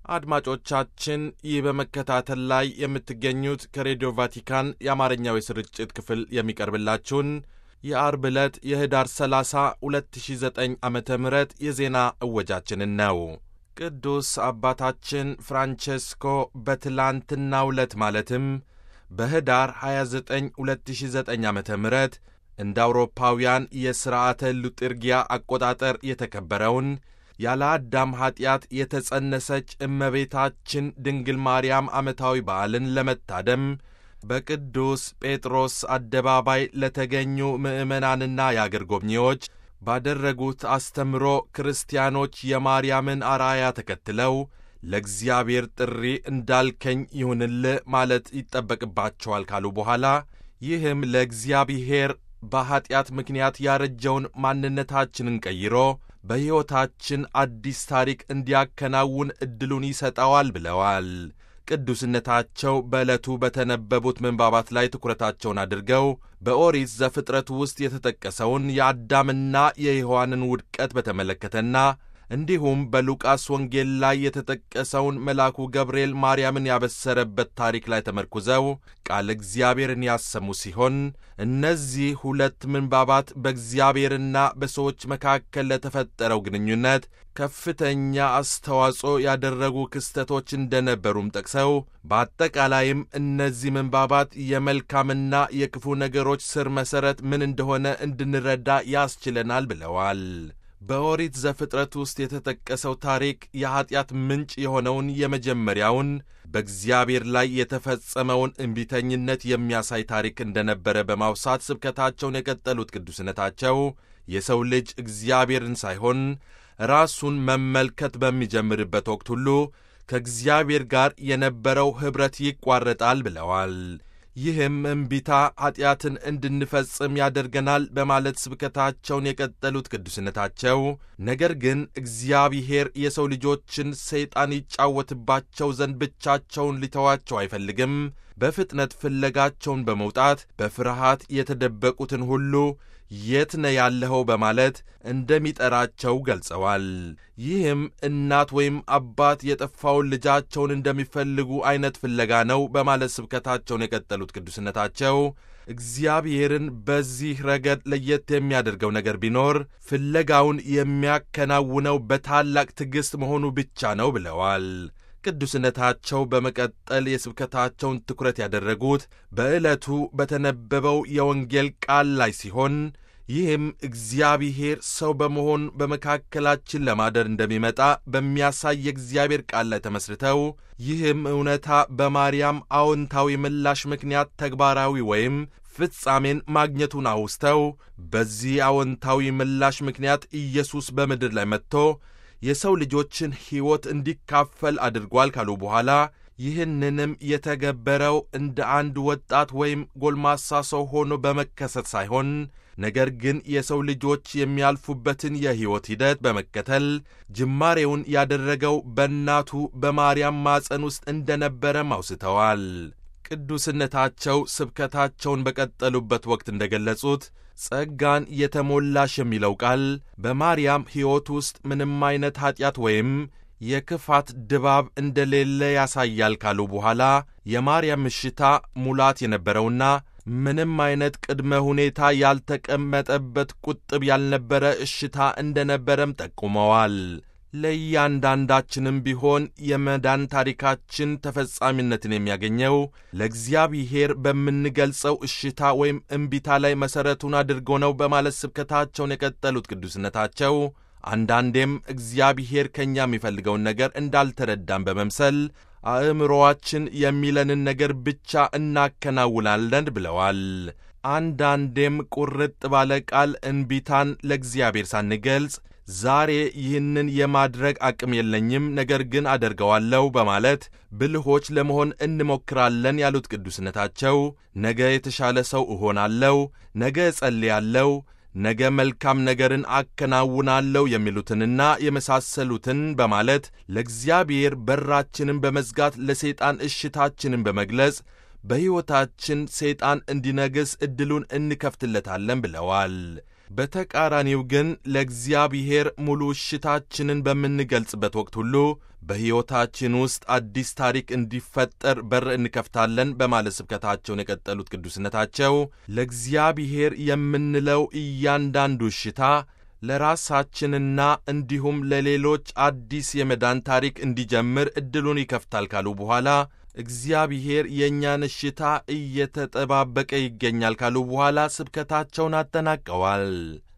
አድማጮቻችን ይህ በመከታተል ላይ የምትገኙት ከሬዲዮ ቫቲካን የአማርኛው የስርጭት ክፍል የሚቀርብላችሁን የአርብ ዕለት የህዳር 30 2009 ዓ ም የዜና እወጃችንን ነው። ቅዱስ አባታችን ፍራንቼስኮ በትላንትናው ዕለት ማለትም በህዳር 29 2009 ዓ ም እንደ አውሮፓውያን የሥርዓተ ሉጥርጊያ አቆጣጠር የተከበረውን ያለ አዳም ኀጢአት የተጸነሰች እመቤታችን ድንግል ማርያም ዓመታዊ በዓልን ለመታደም በቅዱስ ጴጥሮስ አደባባይ ለተገኙ ምዕመናንና የአገር ጎብኚዎች ባደረጉት አስተምሮ ክርስቲያኖች የማርያምን አርአያ ተከትለው ለእግዚአብሔር ጥሪ እንዳልከኝ ይሁንልህ ማለት ይጠበቅባቸዋል ካሉ በኋላ ይህም ለእግዚአብሔር በኀጢአት ምክንያት ያረጀውን ማንነታችንን ቀይሮ በሕይወታችን አዲስ ታሪክ እንዲያከናውን ዕድሉን ይሰጠዋል ብለዋል። ቅዱስነታቸው በዕለቱ በተነበቡት ምንባባት ላይ ትኩረታቸውን አድርገው በኦሪት ዘፍጥረት ውስጥ የተጠቀሰውን የአዳምና የሔዋንን ውድቀት በተመለከተና እንዲሁም በሉቃስ ወንጌል ላይ የተጠቀሰውን መልአኩ ገብርኤል ማርያምን ያበሰረበት ታሪክ ላይ ተመርኩዘው ቃል እግዚአብሔርን ያሰሙ ሲሆን እነዚህ ሁለት ምንባባት በእግዚአብሔርና በሰዎች መካከል ለተፈጠረው ግንኙነት ከፍተኛ አስተዋጽኦ ያደረጉ ክስተቶች እንደነበሩም ጠቅሰው በአጠቃላይም እነዚህ ምንባባት የመልካምና የክፉ ነገሮች ስር መሠረት ምን እንደሆነ እንድንረዳ ያስችለናል ብለዋል። በኦሪት ዘፍጥረት ውስጥ የተጠቀሰው ታሪክ የኀጢአት ምንጭ የሆነውን የመጀመሪያውን በእግዚአብሔር ላይ የተፈጸመውን እምቢተኝነት የሚያሳይ ታሪክ እንደነበረ በማውሳት ስብከታቸውን የቀጠሉት ቅዱስነታቸው የሰው ልጅ እግዚአብሔርን ሳይሆን ራሱን መመልከት በሚጀምርበት ወቅት ሁሉ ከእግዚአብሔር ጋር የነበረው ኅብረት ይቋረጣል ብለዋል። ይህም እምቢታ ኀጢአትን እንድንፈጽም ያደርገናል በማለት ስብከታቸውን የቀጠሉት ቅዱስነታቸው ነገር ግን እግዚአብሔር የሰው ልጆችን ሰይጣን ይጫወትባቸው ዘንድ ብቻቸውን ሊተዋቸው አይፈልግም። በፍጥነት ፍለጋቸውን በመውጣት በፍርሃት የተደበቁትን ሁሉ የት ነ ያለኸው በማለት እንደሚጠራቸው ገልጸዋል። ይህም እናት ወይም አባት የጠፋውን ልጃቸውን እንደሚፈልጉ አይነት ፍለጋ ነው በማለት ስብከታቸውን የቀጠሉት ቅዱስነታቸው እግዚአብሔርን በዚህ ረገድ ለየት የሚያደርገው ነገር ቢኖር ፍለጋውን የሚያከናውነው በታላቅ ትዕግሥት መሆኑ ብቻ ነው ብለዋል። ቅዱስነታቸው በመቀጠል የስብከታቸውን ትኩረት ያደረጉት በዕለቱ በተነበበው የወንጌል ቃል ላይ ሲሆን ይህም እግዚአብሔር ሰው በመሆን በመካከላችን ለማደር እንደሚመጣ በሚያሳይ የእግዚአብሔር ቃል ላይ ተመስርተው ይህም እውነታ በማርያም አዎንታዊ ምላሽ ምክንያት ተግባራዊ ወይም ፍጻሜን ማግኘቱን አውስተው በዚህ አዎንታዊ ምላሽ ምክንያት ኢየሱስ በምድር ላይ መጥቶ የሰው ልጆችን ሕይወት እንዲካፈል አድርጓል ካሉ በኋላ ይህንንም የተገበረው እንደ አንድ ወጣት ወይም ጎልማሳ ሰው ሆኖ በመከሰት ሳይሆን ነገር ግን የሰው ልጆች የሚያልፉበትን የሕይወት ሂደት በመከተል ጅማሬውን ያደረገው በእናቱ በማርያም ማፀን ውስጥ እንደነበረም አውስተዋል። ቅዱስነታቸው ስብከታቸውን በቀጠሉበት ወቅት እንደገለጹት ጸጋን የተሞላሽ የሚለው ቃል በማርያም ሕይወት ውስጥ ምንም አይነት ኀጢአት ወይም የክፋት ድባብ እንደሌለ ያሳያል ካሉ በኋላ የማርያም እሽታ ሙላት የነበረውና ምንም አይነት ቅድመ ሁኔታ ያልተቀመጠበት ቁጥብ ያልነበረ እሽታ እንደነበረም ጠቁመዋል። ለእያንዳንዳችንም ቢሆን የመዳን ታሪካችን ተፈጻሚነትን የሚያገኘው ለእግዚአብሔር በምንገልጸው እሽታ ወይም እምቢታ ላይ መሠረቱን አድርጎ ነው በማለት ስብከታቸውን የቀጠሉት ቅዱስነታቸው አንዳንዴም እግዚአብሔር ከእኛ የሚፈልገውን ነገር እንዳልተረዳን በመምሰል አእምሮዋችን የሚለንን ነገር ብቻ እናከናውናለን ብለዋል። አንዳንዴም ቁርጥ ባለ ቃል እንቢታን ለእግዚአብሔር ሳንገልጽ ዛሬ ይህንን የማድረግ አቅም የለኝም፣ ነገር ግን አደርገዋለሁ በማለት ብልሆች ለመሆን እንሞክራለን ያሉት ቅዱስነታቸው ነገ የተሻለ ሰው እሆናለሁ፣ ነገ እጸልያለሁ ነገ መልካም ነገርን አከናውናለሁ የሚሉትንና የመሳሰሉትን በማለት ለእግዚአብሔር በራችንን በመዝጋት ለሰይጣን እሽታችንን በመግለጽ በሕይወታችን ሰይጣን እንዲነግስ ዕድሉን እንከፍትለታለን ብለዋል። በተቃራኒው ግን ለእግዚአብሔር ሙሉ እሽታችንን በምንገልጽበት ወቅት ሁሉ በሕይወታችን ውስጥ አዲስ ታሪክ እንዲፈጠር በር እንከፍታለን በማለት ስብከታቸውን የቀጠሉት ቅዱስነታቸው ለእግዚአብሔር የምንለው እያንዳንዱ እሽታ ለራሳችንና እንዲሁም ለሌሎች አዲስ የመዳን ታሪክ እንዲጀምር ዕድሉን ይከፍታል ካሉ በኋላ እግዚአብሔር የእኛን እሽታ እየተጠባበቀ ይገኛል ካሉ በኋላ ስብከታቸውን አጠናቀዋል።